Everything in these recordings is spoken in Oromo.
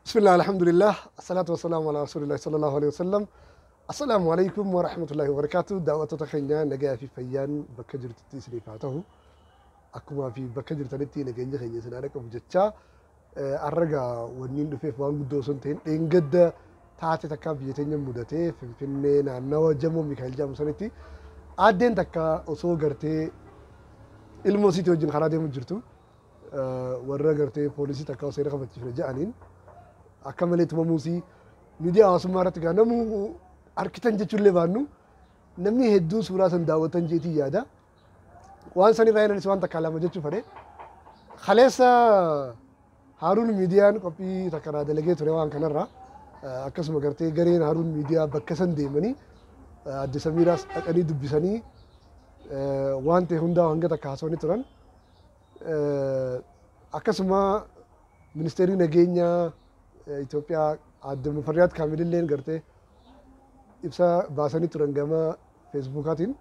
بسم الله الحمد لله الصلاة والسلام على رسول الله صلى الله عليه وسلم السلام عليكم ورحمة الله وبركاته دعوة تخينا نجا في فيان بكجر تتسري فاته أكما في بكجر تنتي نجا خينا سنارك بجتشا الرجا ونين دفيف وان قدو سنتين إن قد taate takka biyya teenya mudatee finfinnee naannawa jamoo Mikaa'el jedhamu sanitti aaddeen takka osoo gartee ilmoo isiitii wajjin karaa deemu jirtu warra gartee poolisii takka seera kabachiifne jedhaniin akka malee tumamuusii miidiyaa hawaasummaa irratti gaa namuu harkitan jechuullee baannu namni hedduun suuraa san daawwatan jeetii yaada. Waan san irraa ilanis waan takka lama jechuu fedhe. Kaleessa Haaruun miidiyaan qophii takka naa dalagee ture waan kanarraa. akkasuma gartee gareen Haaruun miidiyaa bakka san deemanii adde Samiiraas dhaqanii dubbisanii waan ta'e hundaa hanga takka haasawanii turan. Akkasuma ministeerri nageenyaa Itoophiyaa adde Mufarriyaat Kaamililleen gartee ibsa baasanii turan gama feesbuukaatiin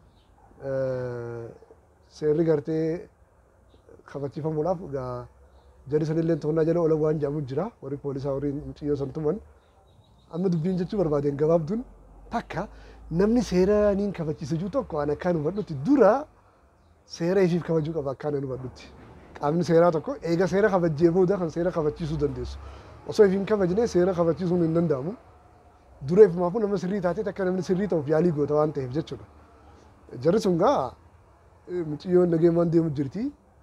seerri gartee kabachiifamuudhaaf jari sanillee to'annaa jala oolan waan jedhamu jira warri poolisaa warri muciyyoo san tuman amma dubbiin jechuu barbaadeen gabaabduun takka namni seera niin kabachiisa jiru tokko an akkaan hubadhutti dura seera ifiif kabajuu qaba akkaan an hubadhutti qaamni seeraa tokko eega seera kabajjee booda kan seera kabachiisuu dandeessu osoo ifiin kabajne seera kabachiisuun hin danda'amu dura ifumaafuu nama sirrii taatee takka namni sirrii ta'uuf yaalii goota waan ta'eef jechuudha jarri sun gaa muciyyoon nageemaan deemu jirti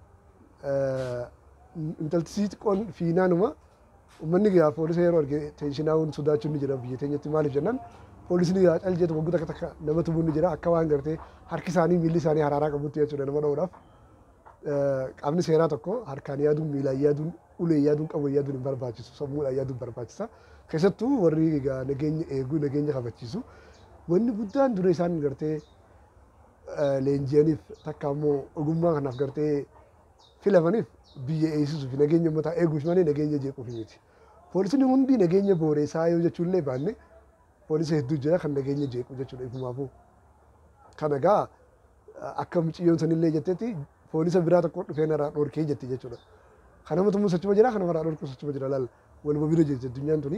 intalti xiqqoon fiinaanuma uummanni gaa poolisa yeroo arge teeshinaawun sodaachuun ni jira biyya teenyatti maaliif jennaan poolisni gaa cal jedhu waggoota akka takka nama tumuun ni jira akka waan gartee harki isaanii miilli isaanii haraaraa qabutti jechuudha nama dha'uudhaaf qaamni seeraa tokko harkaan yaaduun miilaan yaaduun ulee yaaduun qabu yaaduun hin barbaachisu sammuudhaan yaaduun barbaachisa keessattuu warri gaa nageenya eeguu nageenya kabachiisu wanni guddaan dura isaan gartee leenji'aniif takka ammoo ogummaa kanaaf gartee filamaniif biyya eegsisuu fi nageenya uummataa eeguuf malee nageenya jeequuf miti. Poolisni hundi nageenya booreessaa yoo jechuullee baanne poolisa hedduu jira kan nageenya jeequ jechuudha ifumaafuu. Kana gaa akka muciyyoon sanillee jettetti poolisa biraa tokko dhufee narraa dhorkee jetti jechuudha. Kan nama tumuu sochuma jira kan namarraa dhorku sochuma jira laal waluma bira jirti addunyaan tuni.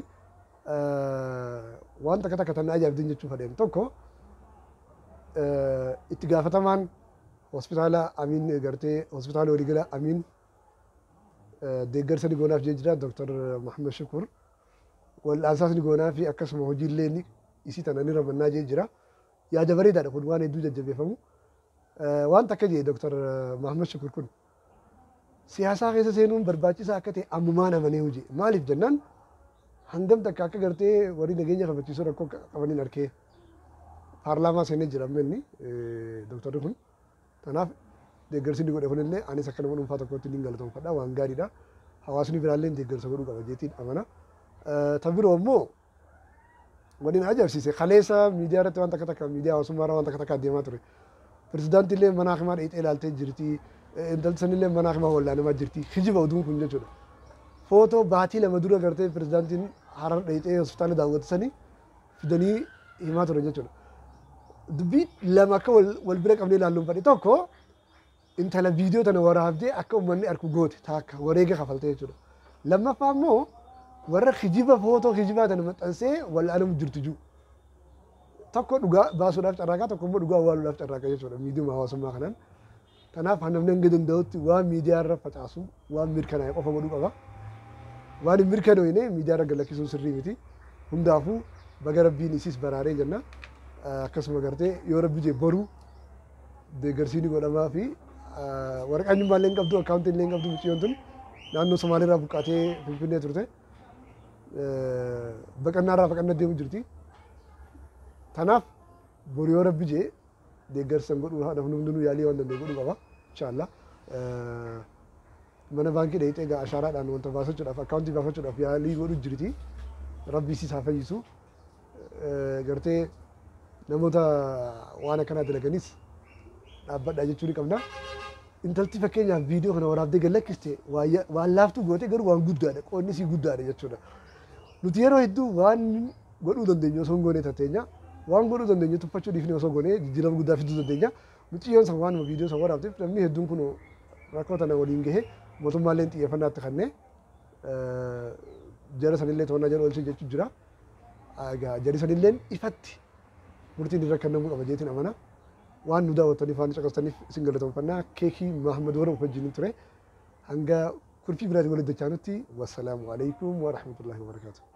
Waan takka takka tan ajaa'ibdin jechuu fadheen tokko itti gaafatamaan hospitaala Amiin gartee hospitaala waliigala Amiin deeggarsa ni goonaaf jee jira Dr. Mahammed Shukur wal'aansaas ni goonaa fi akkasuma hojiillee ni isii tana ni ramannaa jee jira yaada bareedaadha kun waan hedduu jajjabeeffamu waan takka jee Dr. Mahammed Shukur kun siyaasaa keessa seenuun barbaachisaa akka ta'e ammumaan amanee hojii maaliif jennaan hangam takka akka gartee warri nageenya kabachiisuu rakkoo qabaniin arkee paarlaamaa seenee jira amma inni Dr. kun kanaaf deeggarsi inni godhe kunillee anis akka nama dhuunfaa tokkotti ni galatoomfadha waan gaariidha. Hawaasni biraallee deeggarsa godhuu qaba jeetiin amana. Tan biroo immoo waliin ajaa'ibsiise kaleessa miidiyaa irratti waan takka takka miidiyaa hawaasummaa irraa waan takka takka adeemaa ture. Pirezidaantillee mana hakimaa dheedhee ilaaltee jirti. Intalli sanillee mana hakimaa wallaanamaa jirti. Hijiba oduun kun jechuudha. Footoo baatii lama dura gartee pirezidaantiin harar dheedhee hospitaala daawwatisanii fidanii himaa turan jechuudha. dubbii lama akka wal bira qabnee ilaalluun fadhi tokko intala viidiyoo tana waraabdee akka uummanni arku goote taakka wareega kafalte jechuudha. Lammaffaa immoo warra kijiba footoo kijibaa tana maxxansee wal'aanamu jirtu jiru. Tokko dhugaa baasuudhaaf carraaqaa tokko immoo dhugaa awwaaluudhaaf carraaqaa jechuudha miidiyuma hawaasummaa kanaan. Kanaaf namni hanga danda'utti waan miidiyaa irra facaasu waan mirkanaa'e qofa godhuu qaba. Waan hin mirkanoofne miidiyaa irra galakkisuun sirrii miti. Hundaafuu baga rabbiin isiis baraaree jenna. akkasuma gartee yoo rabbi jee boruu deeggarsiin godhamaa fi waraqaan dhimmaa illee hin qabdu akkaawuntii illee hin qabdu muciyyoon tun naannoo Somaaliirraa buqqaatee Finfinnee turte baqannaarraa baqannaa deemu jirti. Kanaaf boru yoo rabbi jee deeggarsa godhuu namni hundinuu yaalii waan danda'e godhuu qaba inshaallah. Mana baankii dhayitee egaa ashaaraadhaan wanta baafachuudhaaf akkaawuntii baafachuudhaaf yaalii godhuu jirti. Rabbi isiis haa fayyisu. Gartee namoota waan akkanaa dalaganis dhaabbadhaa jechuu ni qabna. Intalti fakkeenyaaf viidiyoo kana waraabdee gallakkiste waan laaftuu goote garuu waan guddaadha qoonni isii guddaadha jechuudha. Nuti yeroo hedduu waan godhuu dandeenyu osoo hin goone tatteenya waan godhuu dandeenyu tuffachuu dhiifne osoo goone jijjiirama guddaa fiduu dandeenya. Muciyyoon san waanuma viidiyoo san waraabteef namni hedduun kun rakkoo tana waliin gahe mootummaallee xiyyeeffannaatti kannee jara sanillee to'annaa jala oolchee jechuun jira. Egaa jari sanilleen ifatti murtiin irra kennamuu qaba jeetiin amana. Waan nu daawwattaniif waan nu caqasaniif isin galateeffannaa keekii Mahamad Warra wajjin ture. Hanga kurfii biraatiin walitti dachaanutti wassalaamu alaikum wa rahmatullahi wa barakaatuh.